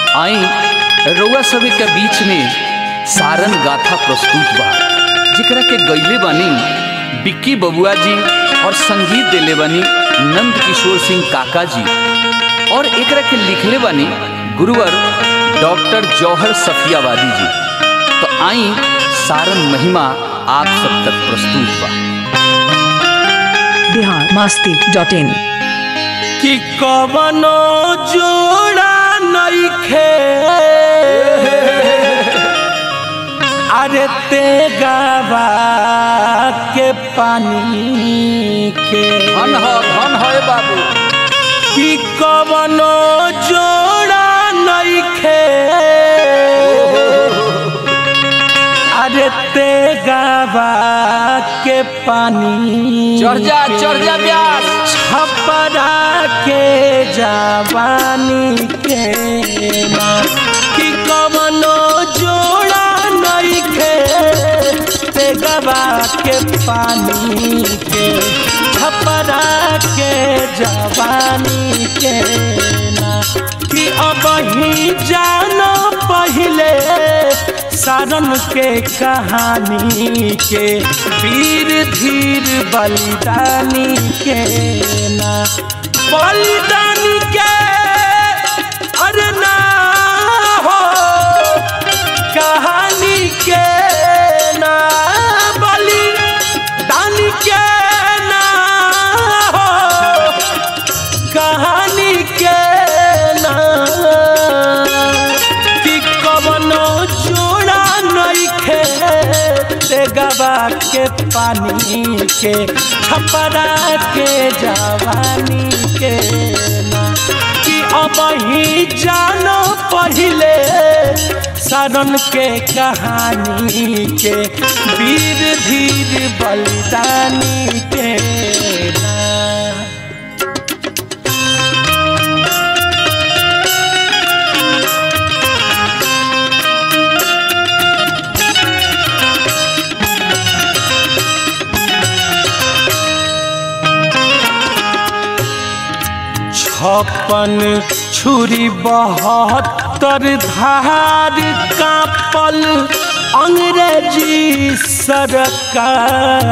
आई रउआ सभी के बीच में सारन गाथा प्रस्तुत बा जेकरा के गईले बानी बिक्की बबुआ जी और संगीत देले बानी नंद किशोर सिंह काका जी और एकरा के लिखले बानी गुरुवर डॉक्टर जौहर सफियावादी जी तो आई सारन महिमा आप सब तक प्रस्तुत बा बिहार मस्ती डॉट इन कि कवनो जोड़ा नइखे अरे ते गावा के पानी के धन हो धन हो बाबू कि कवनो जोड़ा नइखे अरे ते गावा के पानी चढ़ जा के। चढ़ जा ब्यास छपरा के जवानी के ना कि कवनो जोड़ा नइखे ते गवा के पानी के छपरा के जवानी के ना कि अब ही जानो पहले सारन के कहानी के वीर धीर बलिदानी के ना बलिदानी के अरे ना हो कहानी के ना बलिदानी के ना हो कहानी के ना कि कवनो जोड़ा नइखे ते गवा के पानी के छपरा के जवानी के ना कि अब ही जानो पहले सारन के कहानी के वीर धीर बलिदानी के ना छप्पन छुरी बहत्तर धार कापल अंग्रेजी सरकार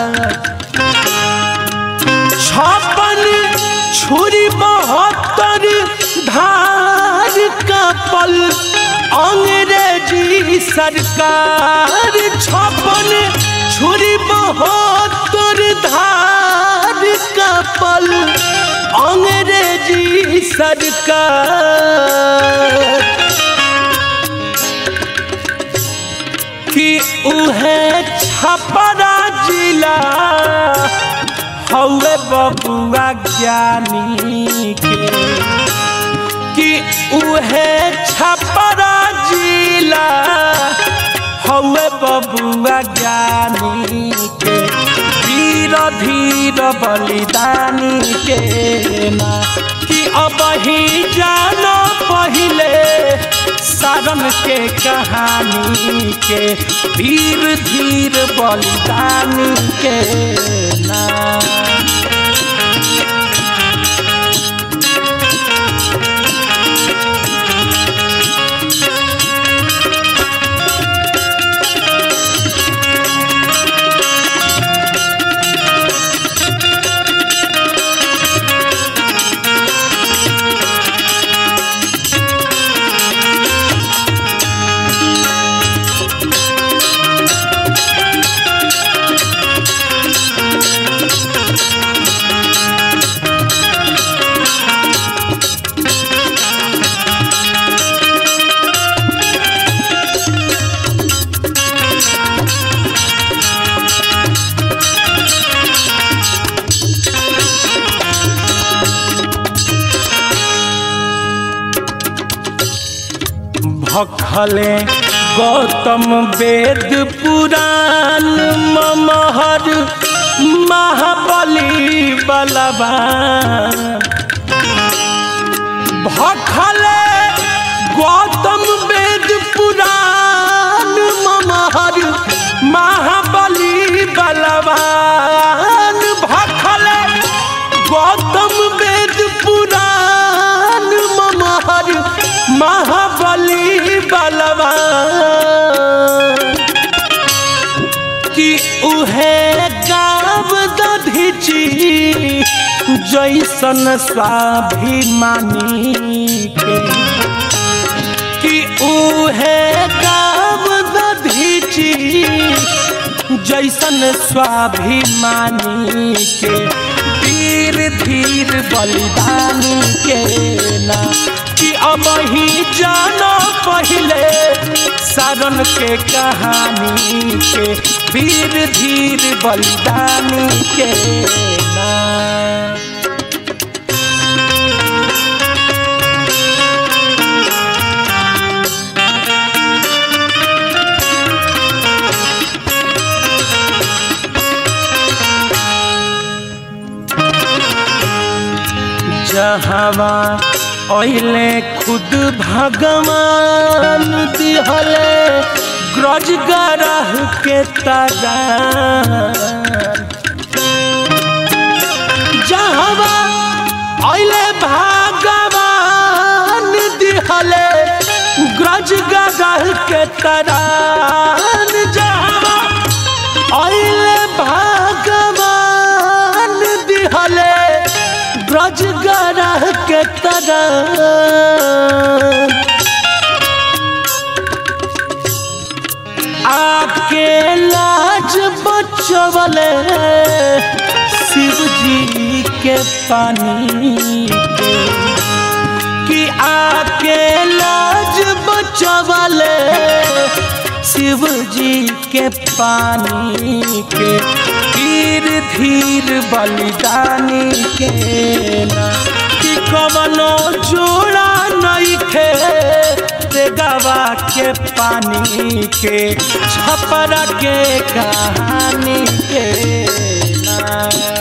छप्पन छुरी बहत्तर धार कापल अंग्रेजी सरकार छप्पन छुरी बहत्तर धार कापल अंग्रेजी सरकार कि उहे छपरा जिला हौवे बबुआ ज्ञानी के कि उहे छपरा जिला हौवे बबुआ ज्ञानी के वीर धीर बलिदानी के ना कि अब ही जानो पहले सारन के कहानी के वीर धीर बलिदानी के ना भखले गौतम वेद पुराण ममहर महाबली बलवान भखले गौतम वेद पुराण ममहर महाबली बलवान भखले गौतम वेद पुराण महाबली बलवान कि उहे गाव दधिची जैसन स्वाभिमानी के कि उहे गाव दधिची जैसन स्वाभिमानी के धीर धीर बलिदानी के ना कि अब ही जानो पहले सारण के कहानी के धीर धीर बलिदानी के ना जहवा ओइले खुद भगवान दिहले ग्रज गरह के तरा जहवा ओइले भगवान दिहले ग्रज गरह के तरान जहवा ओइले भगवान दिहले ब्रज गरह के तरह आपके लाज बचवले शिव जी के पानी के कि आपके लाज बचवले शिव जी के पानी के धीर धीर बलिदानी के ना कि कवनो जोड़ा नहीं खे गवा के पानी के छपरा के कहानी के ना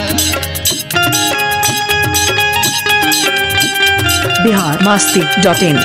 बिहार मस्ती डॉट इन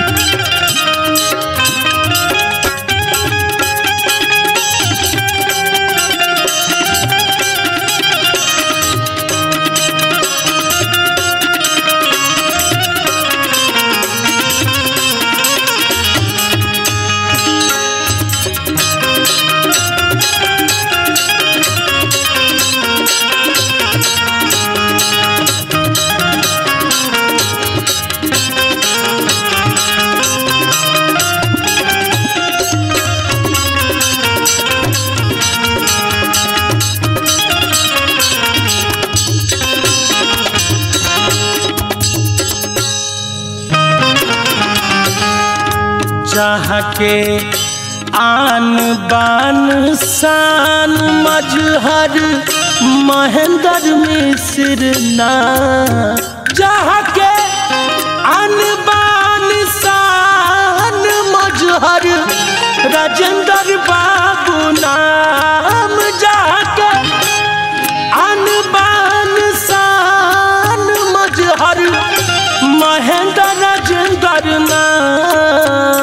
जहाँ के आन बान शान मजहर महेंद्र मिश्र ना जहाँ के आन बान शान मजहर राजेंद्र बाबू नाम जहाँ के आन बान शान मजहर महेंद्र राजेंद्र नाम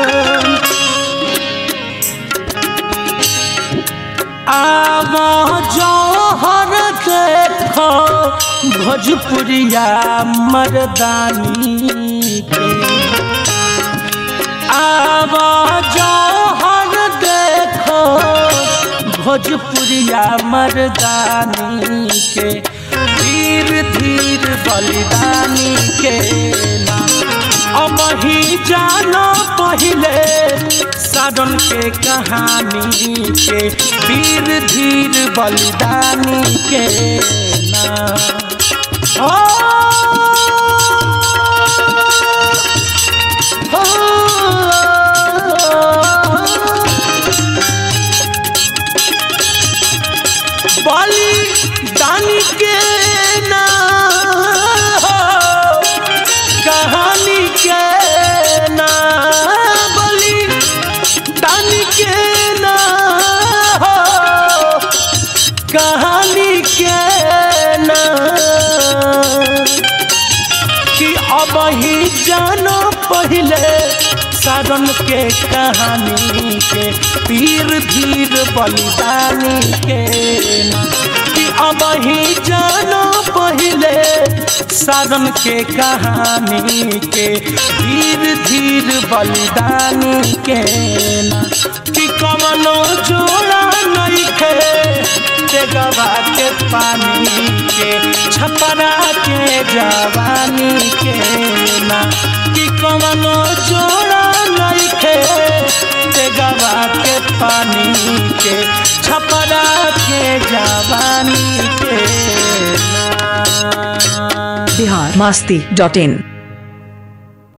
आवा जौहर देखो भोजपुरिया मर्दानी के आवा जौहर देखो भोजपुरिया मर्दानी के धीर धीर बलिदानी के ना अब ही जानो पहले साधन के कहानी के धीर धीर बलिदानी के ना ओ, ओ, बलिदानी के ना हो कहानी के ना बलि दानी के ना हो कहानी के ना कि अब ही जानो पहले सारन के कहानी के पीर धीर बलिदानी के ना कि अब ही जानो पहले सारन के कहानी के धीर धीर बलिदानी के ना कि कमनो जोड़ा नहीं खे गवा के पानी के छपरा के जवानी के ना कि कमनो जोड़ा नहीं खे गवा के पानी के छपरा के जवानी के ना बिहार मस्ती डॉट इन